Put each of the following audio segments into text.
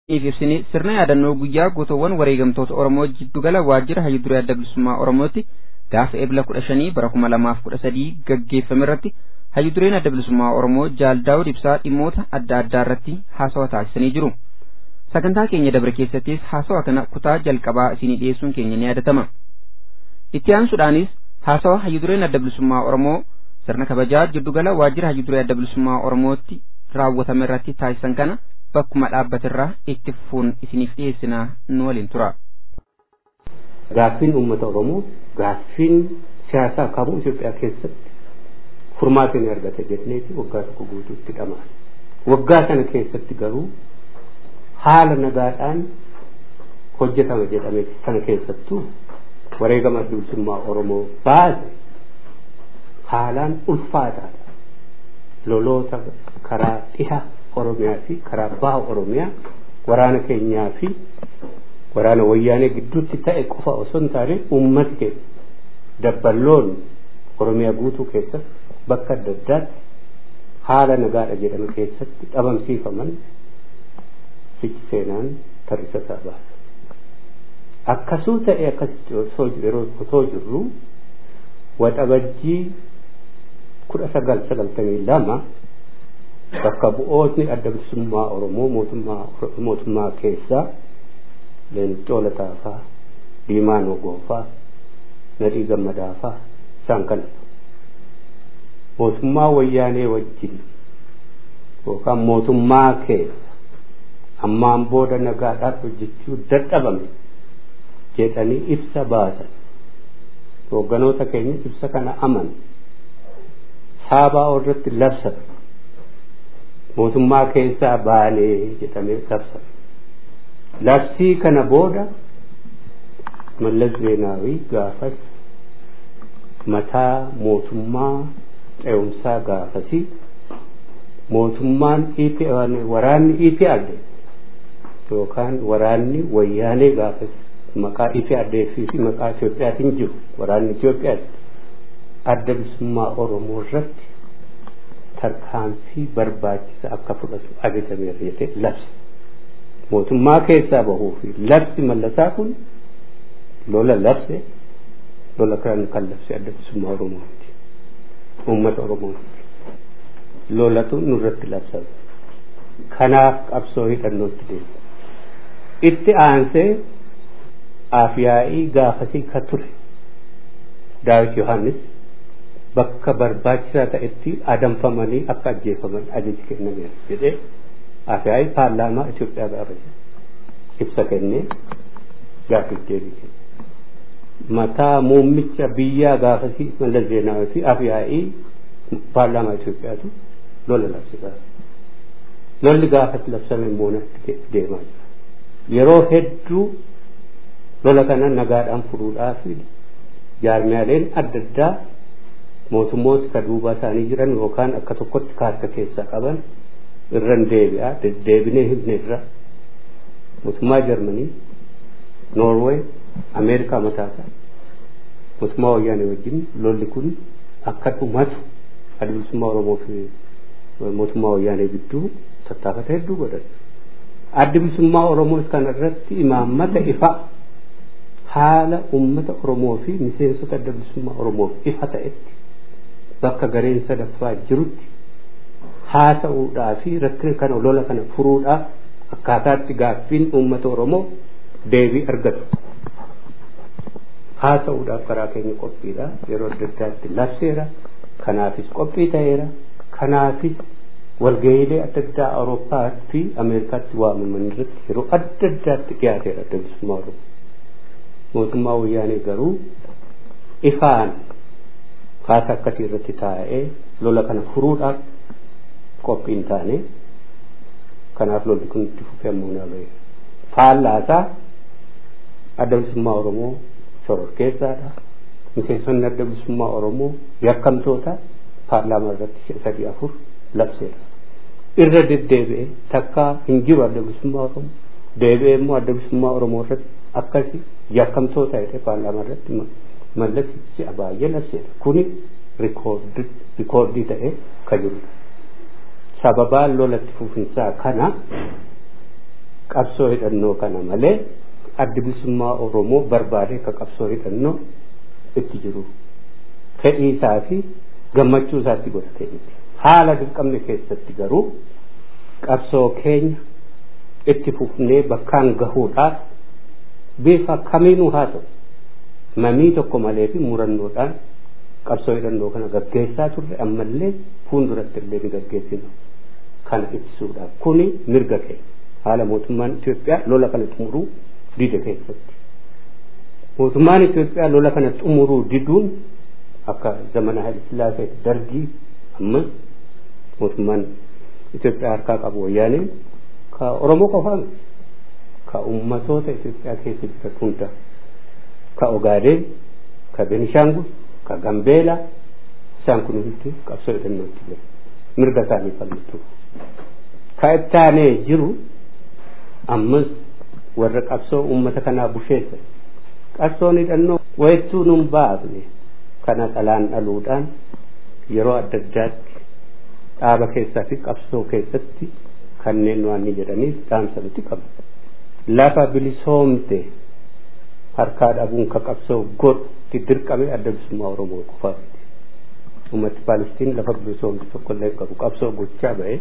ibsine sirna yaadannoo guyyaa gootowwan wareegamtoota Oromoo jiddugala waajjira hayyuduree adda bilisummaa Oromootti gaafa ebla kudha shanii bara kuma lamaaf kudha sadii gaggeeffame irratti hayyudureen adda bilisummaa Oromoo Jaal Daawud Ibsaa dhimmoota adda addaa irratti haasawa taasisanii jiru. Sagantaa keenya dabre keessattis haasawa kana kutaa jalqabaa isinii dhiyeessuun keenya ni yaadatama. Itti aansuudhaanis haasawa hayyudureen adda bilisummaa Oromoo sirna kabajaa jiddugala waajjira hayyuduree adda bilisummaa Oromootti raawwatame irratti taasisan kana bakkuma dhaabbatirraa itti fufuun isiniif dhiyeessinaa nu waliin tura. Gaaffiin uummata Oromoo gaaffiin siyaasaa kamuu Itoophiyaa keessatti furmaata ni argata jedhneeti waggaa tokko guutuutti dhamaan. Waggaa sana keessatti garuu haala nagaadhaan hojjetama jedhame sana keessattuu wareegama bilisummaa Oromoo baase haalaan ulfaataadha. Loloota karaa dhiha Oromiyaa fi karaa baha Oromiyaa waraana keenyaa fi waraana wayyaanee gidduutti ta'e qofa osoo hin taane uummati keenya dabballoon Oromiyaa guutuu keessatti bakka adda addaatti haala nagaadha jedhame keessatti dhabamsiifaman fichi seenaan tarrisa isaa baasa. Akkasuu ta'e akkasitti yeroo osoo jirru waxabajjii kudha sagal sagaltamii lama bakka bu'ootni adda bilisummaa Oromoo mootummaa keessaa Leencoo Lataafaa, Diimaa Nogoofaa, Nadhii Gammadaafaa isaan kanatu. Mootummaa wayyaanee wajjin yookaan mootummaa keessa ammaan booda nagaadhaaf hojjechuu dadhabame jedhanii ibsa baasan. Hoogganoota keenya ibsa kana aman saabaa irratti labsan. mootummaa keessaa baanee jedhamee labsame. Labsii kana booda Mallas Zeenaawii gaafas mataa mootummaa ce'umsaa gaafasii mootummaan waraanni EPRD yookaan waraanni wayyaanee gaafas maqaa EPRD fi maqaa Itoophiyaatiin jiru waraanni Itoophiyaatti adda bilisummaa Oromoo irratti tarkaanfii barbaachisa akka fudhatu ajajameera jedhee labse. Mootummaa keessaa bahuu fi labsi mallasaa kun lola labse lola kan kan labse adda bilisummaa Oromooti. Uummata Oromooti. Lolatu nurratti labsame. Kanaaf qabsoo hidhannootti deema. Itti aansee afyaa'ii gaafasii ka ture. Daawit Yohaannis bakka barbaachisaa ta'etti adamfamanii akka ajjeefaman ajaji kennameera jedhee afyaa'ii paarlaamaa Itoophiyaa gaafate ibsa kennee gaaffiif deebii mataa muummicha biyyaa gaafasii Mallas Zeenaawii fi afyaa'ii paarlaamaa Itoophiyaatu lola labsisaa lolli gaafas labsame moonatti deemaa jira yeroo hedduu lola kana nagaadhaan furuudhaaf jaarmiyaaleen adda addaa mootummoota ka duubaa isaanii jiran yookaan akka tokkotti kaarta keessaa qaban irran deebi'aa deddeebinee himne irra mootummaa jarmanii noorweey ameerikaa mataasaa mootummaa wayyaanee wajjin lolli kun akka dhumatu adda bilisummaa oromoo fi mootummaa wayyaanee gidduu tattaafata hedduu godhan adda bilisummaa oromoo kana irratti imaammata ifa haala ummata oromoo fi miseensota adda bilisummaa oromoof ifa ta'etti bakka gareen sadaffaa jirutti haasa'uudhaa fi rakkina kana lola kana furuudhaaf akkaataatti gaaffiin uummata oromoo deebii argatu haasa'uudhaaf karaa keenya qophiidha yeroo adda addaatti labseera kanaafis qophii ta'eera kanaafis walga'iilee adda addaa awurooppaa fi ameerikaatti waamaman irratti yeroo adda addaatti dhiyaateera adda bilisummaa oromoo mootummaa wayyaanee garuu ifaan kaasa akkasii irratti taa'ee lola kana furuudhaaf qophii hin taane kanaaf lolli kun itti fufee ammoo naa ba'e faallaasaa adda bilisummaa oromoo shororkeessaadha miseensonni adda bilisummaa oromoo yakkamtoota paarlaamaa irratti sadii afur labseera irra deddeebi'ee takka hin jiru adda bilisummaa oromoo deebi'ee immoo adda bilisummaa oromoo irratti akkasi yakkamtoota jedhee paarlaamaa irratti mallasichi baay'ee labseera kuni rikoordii ta'ee ka jirudha sababaa lolatti fufinsaa kana qabsoo hidhannoo kana malee addi bilisummaa Oromoo barbaadee ka qabsoo hidhannoo itti jiru fedhii isaa fi gammachuu isaatti godhatee miti haala dirqamne keessatti garuu qabsoo keenya itti fufnee bakkaan gahuudhaaf bifa kamiinuu haa ta'u mamii tokko malee fi murannoodhaan qabsoo hidhannoo kana gaggeessaa turre ammallee fuulduratti illee ni gaggeessinu kana ittisuudhaaf kuni mirga keenya haala mootummaan Itoophiyaa lola kana xumuruu dide keessatti mootummaan Itoophiyaa lola kana xumuruu diduun akka zamana Haile Sillaasee dargii amma mootummaan Itoophiyaa harkaa qabu wayyaaneen ka Oromoo qofaan ka ummatoota Itoophiyaa keessa jiran hunda ka Ogaadeen ka Benishaangul ka Gambeela isaan kun hundi qabsoo hidhannootti jiru mirga isaanii falmatu ka ittaanee jiru ammas warra qabsoo ummata kanaa busheessa qabsoon hidhannoo wayittuu nun baafne kana dhalaan dhaluudhaan yeroo adda addaatti dhaaba keessaa fi qabsoo keessatti kanneen waan ni jedhaniif dhaamsa nuti qabna lafa bilisoomte harkaa dhabuun ka qabsoo godhutti dirqame adda bilisummaa oromoo qofaati ummati paalistiin lafa bilisoomte tokkollee qabu qabsoo gochaa ba'e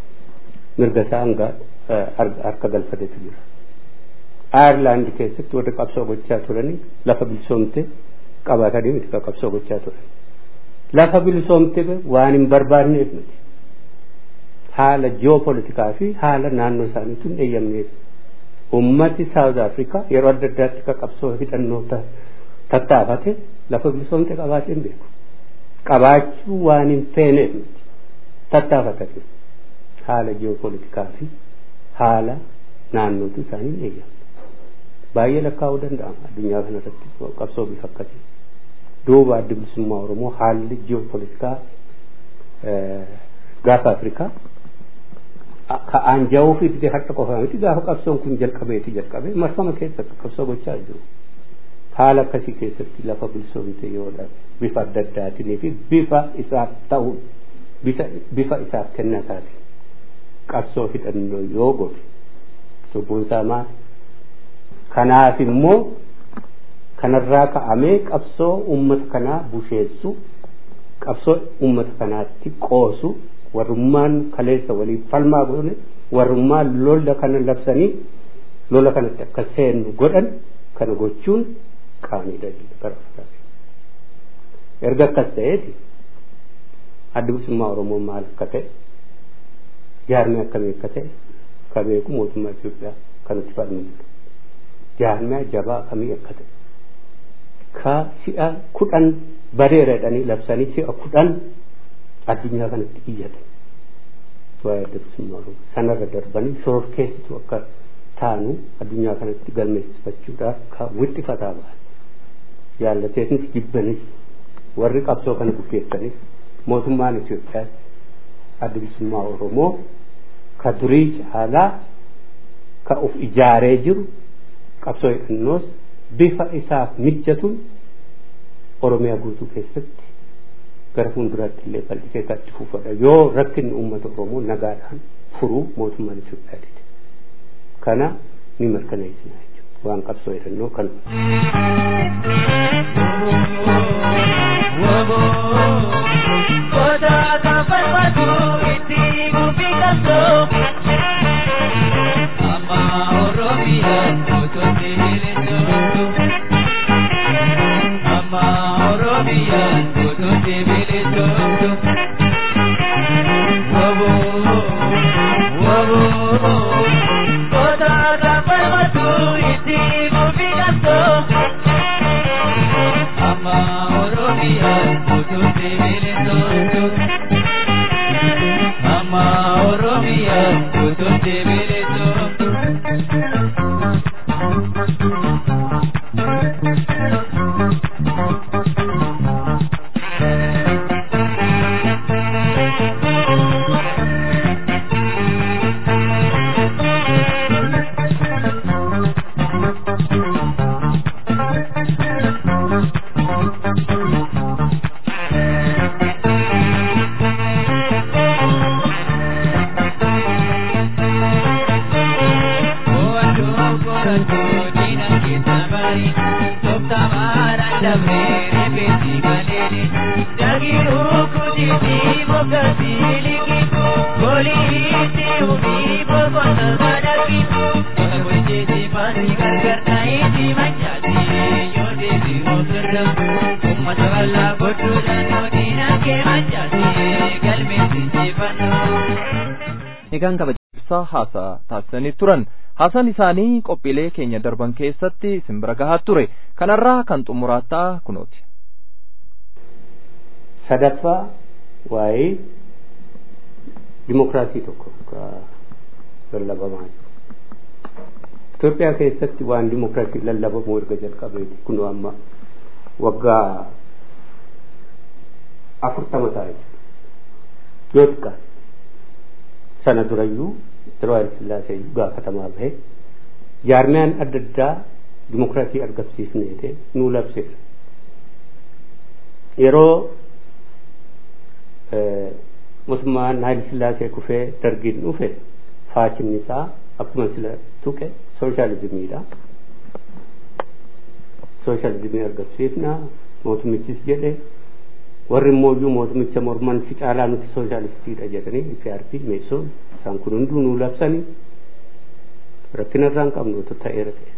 mirga isaa hanga harka galfatetu jira ayerlaand keessatti warri qabsoo gochaa turanii lafa bilisoomte qabaatanii miti ka qabsoo gochaa turan lafa bilisoomte waan hin barbaadneef miti haala ji'oopolitikaa fi haala naannoo isaaniitu hin eeyyamneef ummati saawuz afrikaa yeroo adda addaatti ka qabsoo hidhannoo tattaafate lafa bilisoomte qabaatee hin beeku qabaachuu waan hin feeneef miti tattaafatanii haala ji'oopolitikaa fi haala naannootu isaanii hin eeyyamne baay'ee lakkaa'uu danda'ama addunyaa kanarratti qabsoo bifa akkasii duuba adda bilisummaa oromoo haalli ji'oopolitikaa gaafa afrikaa ka aanjaa'uu fi didee harka qofaa miti gaafa qabsoon kun jalqabeeti jalqabee marfama keessatti qabsoo gochaa jiru haala akkasii keessatti lafa bilisoomte yoo dhabe bifa adda addaatiin fi bifa isaaf ta'uun bifa isaaf kennataatiin qabsoo hidhannoo yoo godhe cubbuun isaa maali kanaaf immoo kanarraa ka'amee qabsoo ummata kanaa busheessu qabsoo ummata kanaatti qoosu warrummaan kaleessa waliin falmaa godhane warrummaan lola kana labsanii lola kanatti akka seennu godhan kana gochuun qaaniidha gara erga akkas ta'eeti adda bilisummaa oromoo maal akka ta'e jaarmee akkamii akka ta'e ka beeku mootummaa Itoophiyaa kanatti falmanidha jaarmee jabaa akkamii akka ta'e ka si'a kudhan bareera jedhanii labsanii si'a kudhan addunyaa kanatti iyyatan waa'ee adda bilisummaa oromoo sanarra darbanii shororkeessitu akka taanu addunyaa kanatti galmeessifachuudhaaf ka wixxifataa ba'an jaallateetnis jibbanis warri qabsoo kana gaggeessanis mootummaan Itoophiyaas adda bilisummaa oromoo ka durii caalaa ka uf ijaaree jiru qabsoo hidhannoos bifa isaaf mijatuun oromiyaa guutuu keessatti gara fuulduraatti illee bal'isee itti fufadha yoo rakkinni uummata oromoo nagaadhaan furuu mootummaan Itoophiyaa dide kana ni mirkaneessina jechuudha waan qabsoo hidhannoo kan Amma Oromia, Dagiru kuditi bokati likitu Polisi ubi bokona madaki Kujiti pati gargar naiti manjati Yodi bi mokirra Ummata walla bodu dano dinake manjati Galmi sinjifanu Egaan kabajaa haasaa taasisanii turan haasaan isaanii qophiilee keenya darban keessatti simbira gahaa ture kanarraa kan xumuraattaa kunooti. sadaffaa waa'ee dimokiraasii tokko lallabamaa jiru. Itoophiyaa keessatti waan dimokiraasii lallabamuu erga jalqabeeti kunoo amma waggaa afurtama ta'e yoo xiqqaa sana durayyuu yeroo Hayil Sillaasee gaafatamaa bahe jaarmiyaan adda addaa dimokiraasii argamsiisneete nuu labseera. Yeroo mootummaan Hayil Sillaasee kufee dargiin dhufe faachinni isaa akkuma sila tuqe sooshaalizimiidha. Sooshaalizimii argamsiifna mootummichis jedhe warri immoo mootummicha morman si caalaa nuti sooshaalistiidha jedhanii IPRP meesoo isaan kun hunduu nuu labsanii rakkina irraa hin qabnu otoo ta'eera ta'e.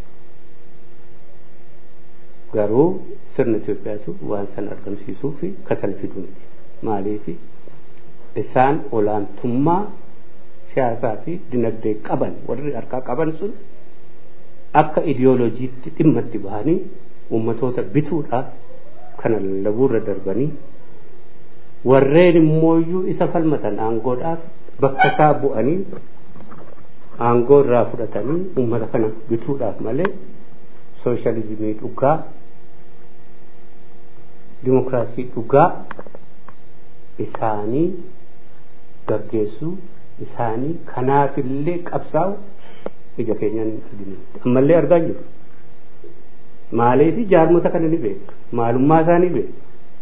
Garuu sirna Itoophiyaatu waan sana argamsiisuu fi kasal fiduu miti. Maaliif isaan olaantummaa siyaasaa fi dinagdee qaban warri harkaa qaban sun akka idiyooloojiitti dhimma itti bahanii uummatoota bituudhaaf kana lallabuurra darbanii warreen immooyyuu isa falmatan aangoodhaaf bakka isaa bu'anii aangoo irraa fudhatanii uummata kana bituudhaaf malee sooshaalizimii dhugaa dimokiraasii dhugaa isaanii gaggeessuu isaanii kanaafillee qabsaa'u ija keenyaan hin arginu ammallee argaa jiru maaliif jaarmota kana ni beeku maalummaa isaa ni beeku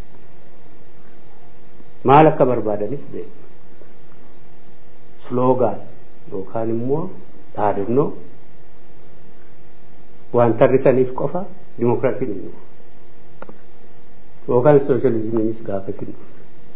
maal akka barbaadanis beeku sloogaan yookaan immoo dhaadannoo waan tarrisaniif qofa dimokiraasiin hin dhufu yookaan sooshaalizimiinis gaafa hin dhufu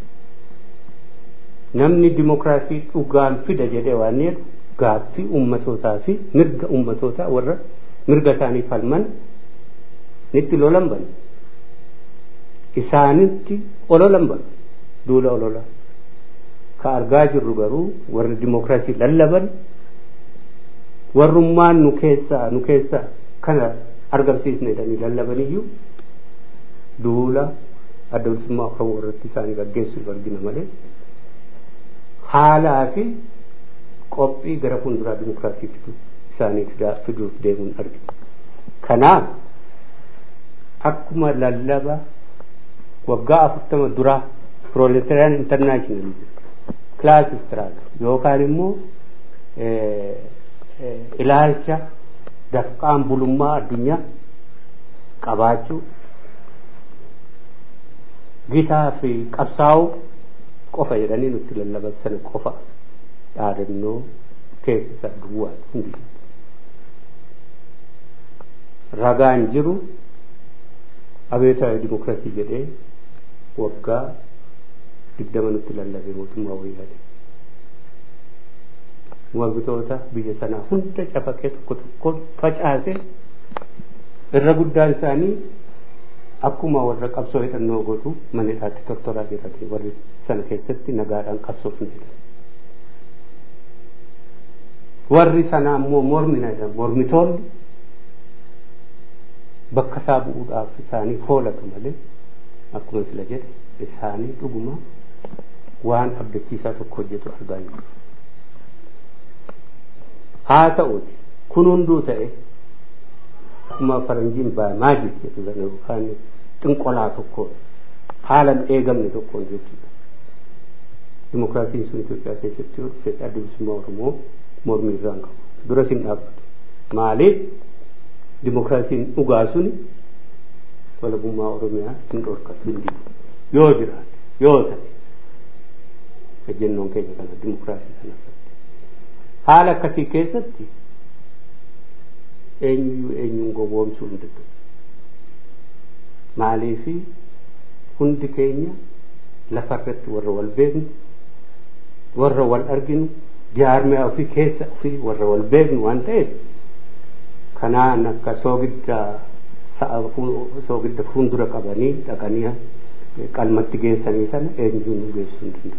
namni dimokiraasii dhugaan fida jedhee waan jedhu gaaffii ummatootaa fi mirga ummatootaa warra mirga isaanii falman nitti lolan banu isaanitti ololan banu duula olola ka argaa jirru garuu warri dimokiraasii lallaban warrummaan nu keessaa nu keessaa kana argamsiisne jedhanii lallabaniyyuu duula adda bilisummaa oromoo irratti isaanii gaggeessuuf argina malee haalaa fi qophii gara fuulduraa dimokiraasii fidu isaanii fiduuf deemuun argina. Kanaaf akkuma lallaba waggaa afurtama duraa proletarian international class struggle yookaan immoo ilaalcha dafqaan bulummaa addunyaa qabaachuu gitaa fi qabsaa'uu qofa jedhanii nutti lallaban sana qofa dhaadannoo keessa duwwaa hundi ragaan jiru abeetaa dimokiraasii jedhee waggaa digdama nutti lallabe mootummaa wayyaadhe waggoota biyya sanaa hunda cafaqee tokko tokko facaase irra guddaan isaanii akkuma warra qabsoo hidhannoo godhu manneedhaatti tortoraa jedhame warri sana keessatti nagaadhaan qabsoofne warri sana ammoo mormina jedhamu mormitoonni bakka isaa bu'uudhaaf isaanii hoolatu malee akkuma sila jedhe isaanii dhuguma waan abdachiisaa tokko hojjetu argaa jiru haa ta'uti kun hunduu ta'e akkuma faranjiin baa maajik jedhu sana yookaan xinqolaa tokkoon haalan eegamne tokkoon jechuudha. Dimokiraasiin sun Itoophiyaa keessatti yoo dhufe adda bilisummaa Oromoo mormii irraan qabu. Duras hin dhaabbatu. Maaliif dimokiraasiin dhugaa sun walabummaa Oromiyaa hin dhorkatu hin didu. Yoo jiraate yoo ta'e ejjennoon keenya kana dimokiraasii sana haala akkasii keessatti eenyuyyuu eenyuun gowwoomsuu hin danda'u. Maaliifi hundi keenya lafarratti warra wal beeknu warra wal arginu jaarmiyaa ofii keessa ofii warra wal beeknu waan ta'eef kanaan akka soogidda sa'a soogidda fuuldura qabanii dhaqanii qalmatti geessanii sana eenyuun nu geessuu hin danda'u.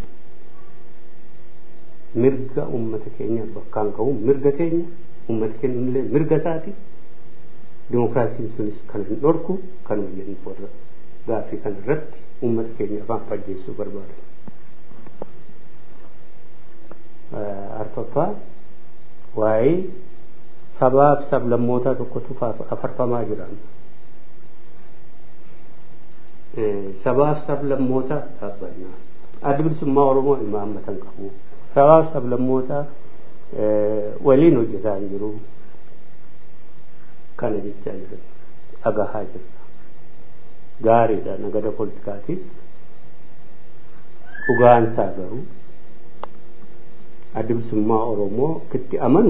Mirga uummata keenya bakkaan ka'u mirga keenya uummata keenya illee mirga isaati. Dimokiraasiin sunis kan hin dhorku kanuma jennu warra gaaffii kana irratti uummata keenya afaan fajjeessuu barbaadan. Arfaffaa waa'ee sabaaf sablammootaa tokkotu afarfamaa jira. Sabaaf sablammootaa dhaabbannaa. Adda bilisummaa Oromoo imaammatan qabu. Sabaaf sablammootaa waliin hojjetaa hin jiru. Kana jechaa jiran dhagahaa jirra. Gaariidha nagada poolitikaatiif. Dhugaansaa garuu adda bilisummaa Oromoo itti amanu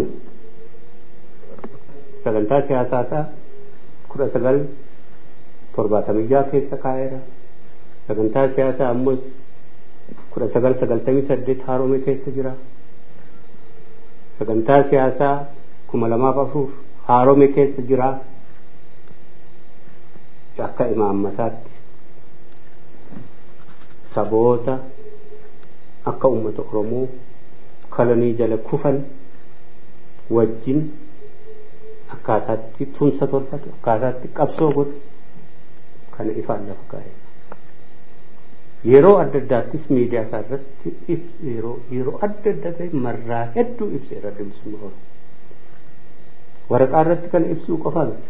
sagantaa siyaasaa isaa kudha sagal torbaatamii jaha keessa kaa'eera. Sagantaa siyaasaa ammoo kudha sagal sagaltamii saddeet haaromee keessa jira. Sagantaa siyaasaa kuma lamaaf afur haaromee keessa jira. Akka imaammataatti saboota akka uummata Oromoo kolonii jala kufan wajjin akkaataatti tumsa tolfatu akkaataatti qabsoo godhu kana ifaan lafa kaa'e. Yeroo adda addaattis miidiyaa isaa irratti yeroo yeroo adda adda ta'e marraa hedduu ibseera bilisummaa Oromoo. Waraqaa irratti kana ibsuu qofa miti.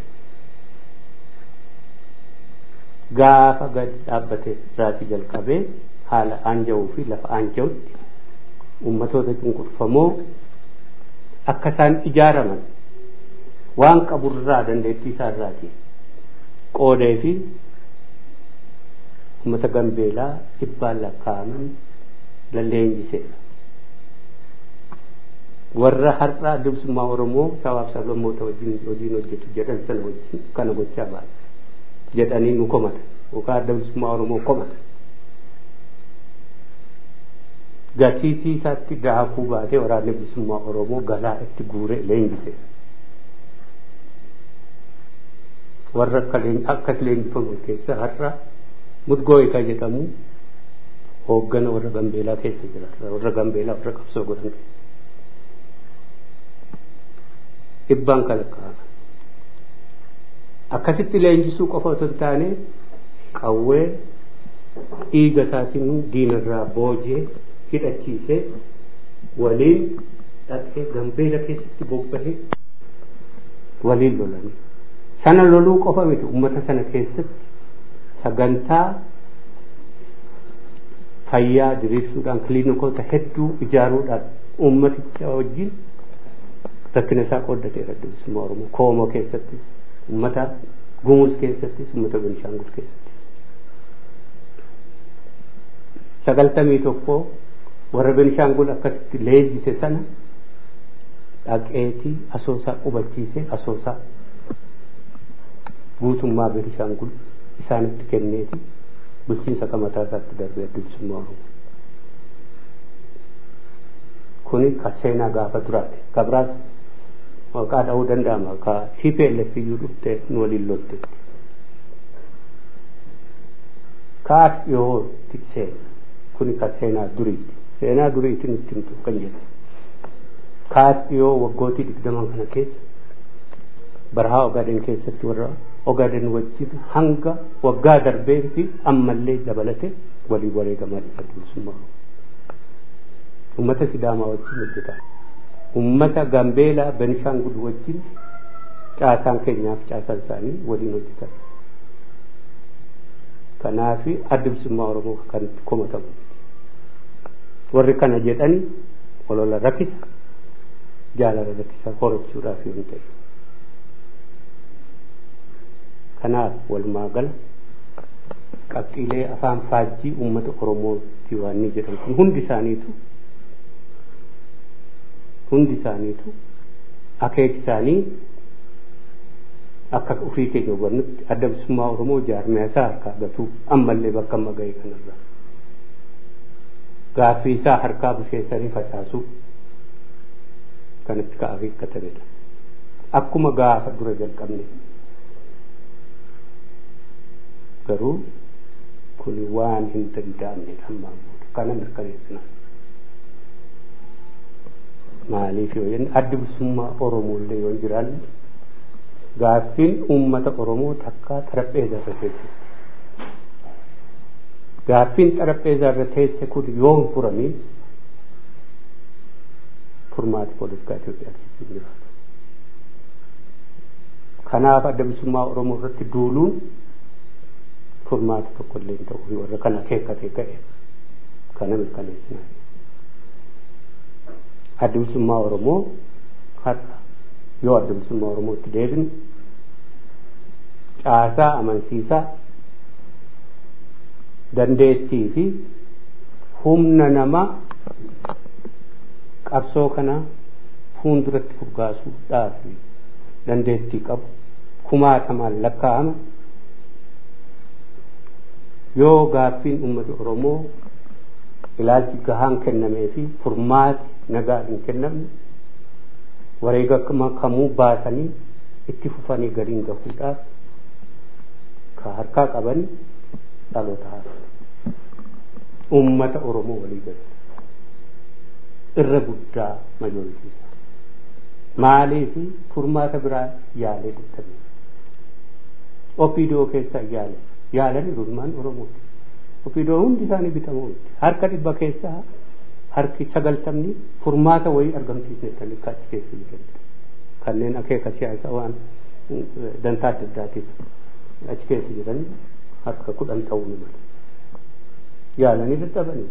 Gaafa gadi dhaabbate irraatii jalqabee haala aanjawuu fi lafa aanjawutti ummatoota cunqurfamoo akka isaan ijaaraman waan qaburraa dandeettii isaa irraatii qoodee fi ummata gambeelaa dhibbaan lakkaa'aman lalleenjiseera. Warra har'aa bilisummaa Oromoo sabaaf sablammoota wajjin hojiin hojjetu jedhan sana wajjin kana gochaa baay'ee jedhanii nu komata yookaan adda bilisummaa Oromoo komata. Gatiitii isaatti daakuu baatee waraanni bilisummaa Oromoo galaa itti guuree leenjiseera. warra akkas leenjifaman keessa har'a mudgoo eegaa jedhamu hooggana warra gambeelaa keessa jira warra gambeelaa warra qabsoo godhan dhibbaan kan lakkaa'aman akkasitti leenjisuu qofa otoo hin taane qawwee dhiiga isaatiin diinarraa boojee hidhachiisee waliin dhaqee gambeela keessatti bobbahee waliin lolanii sana loluu qofa miti ummata sana keessatti sagantaa fayyaa diriirsuudhaan kiliinikoota hedduu ijaaruudhaan ummaticha wajjin rakkina isaa qooddateera bilisummaa oromoo koomoo keessatti ummata gumuus keessattis ummata benishaangul keessatti sagaltamii tokko warra benishaangul akkasitti leenjise sana dhaqeetii asoosaa qubachiisee asoosaa guutummaa benishaangul isaanitti kenneeti bulchiinsa kamataa isaatti darbee bilisummaa oromoo kuni ka seenaa gaafa duraati gabraas maqaa dha'uu danda'ama ka CPLF iyyuu dhufte nu waliin loltetti kaas dhiyootti seena kuni ka seenaa duriiti seenaa duriitiin itti himtu kan jedhe kaas dhiyoo waggootii digdaman kana keessa barahaa ogaadeen keessatti warra ogaadeen wajjin hanga waggaa darbee fi ammallee dabalate walii wareegamaa jira bilisummaa ummata sidaamaa wajjin hojjeta ummata gambeelaa benishaangul wajjin caasaan keenyaaf caasaan isaanii waliin hojjetan kanaaf adda bilisummaa oromoo kan komatamu warri kana jedhani olola rakkisa jaalala rakkisa horobsuudhaaf yoo ta'e kanaaf walumaa gala qabxiilee afaan faajjii uummata oromooti waan ni jedhan kun hundi isaaniitu hundi isaaniitu akeek isaanii akka ofii keenya hubannutti adda bilisummaa oromoo jaarmiyaa isaa harkaa gatuu ammallee bakka amma ga'e kanarra gaaffii isaa harkaa busheessanii facaasuu kanatti ka'aafii katabedha akkuma gaafa dura jalqabne garuu kun waan hin danda'amnedha ammaan booda kana mirkaneessina maaliif yoo jenne addi bilisummaa oromoollee yoo hin jiraanne gaaffiin uummata oromoo takkaa xarapheeza irra teesse gaaffiin xarapheeza irra teesse kun yoo hin furamin furmaati poolitikaa Itoophiyaa keessatti hin jiraatu. Kanaaf adda bilisummaa Oromoo irratti duuluun furmaati tokko illee hin ta'u warra kana akeekkatee ka'e kana mirkaneessinaa. Adda bilisummaa Oromoo har'a yoo adda bilisummaa Oromootti deebine caasaa amansiisaa dandeettii fi humna namaa qabsoo kana fuulduratti furgaasuudhaaf dandeettii qabu kumaatamaan lakkaa'ama yoo gaaffiin uummata Oromoo ilaalchi gahaan kennamee fi furmaati nagaa hin kennamne wareega kamuu baasanii itti fufanii galiin gahuudhaaf ka harkaa qaban dhaloota haaraa uummata Oromoo walii galatti irra guddaa majooritiisa maaliif furmaata biraa yaalee dadhabee opiidoo keessa yaale yaalanii ilmaan oromooti opiidoo hundi isaanii bitamoo miti harka dhibba keessaa harki sagaltamni furmaata wayii argamsiisnettanii akka achi keessa jiranidha kanneen akeeka siyaasaa waan dantaa adda addaatiif achi keessa jiran harka kudhan ta'uu ni mala yaalanii dadhabanii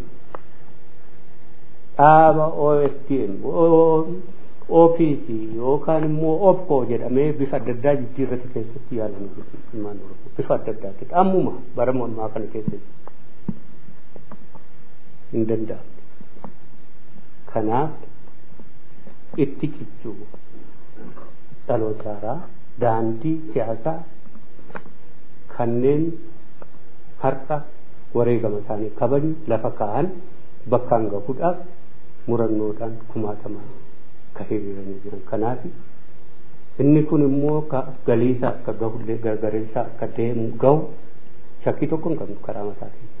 dhaaba OSTM OPC yookaan immoo OPCO jedhamee bifa adda addaa jijjiirrate keessatti yaalan ilmaan oromoo bifa adda addaatti ammuma bara mormaa kana keessatti hin danda'amne kanaaf itti cichuu dhaloota haaraa daandii siyaasaa kanneen har'a wareegama isaanii kabaju lafa kaa'an bakkaan gahuudhaaf murannoodhaan kumaatamaan ka hiriiranii jiran kanaaf inni kun immoo ka galiisaa akka gahullee gargareessaa akka deemu gahu shakkii tokko hin qabnu karaa mataa keenya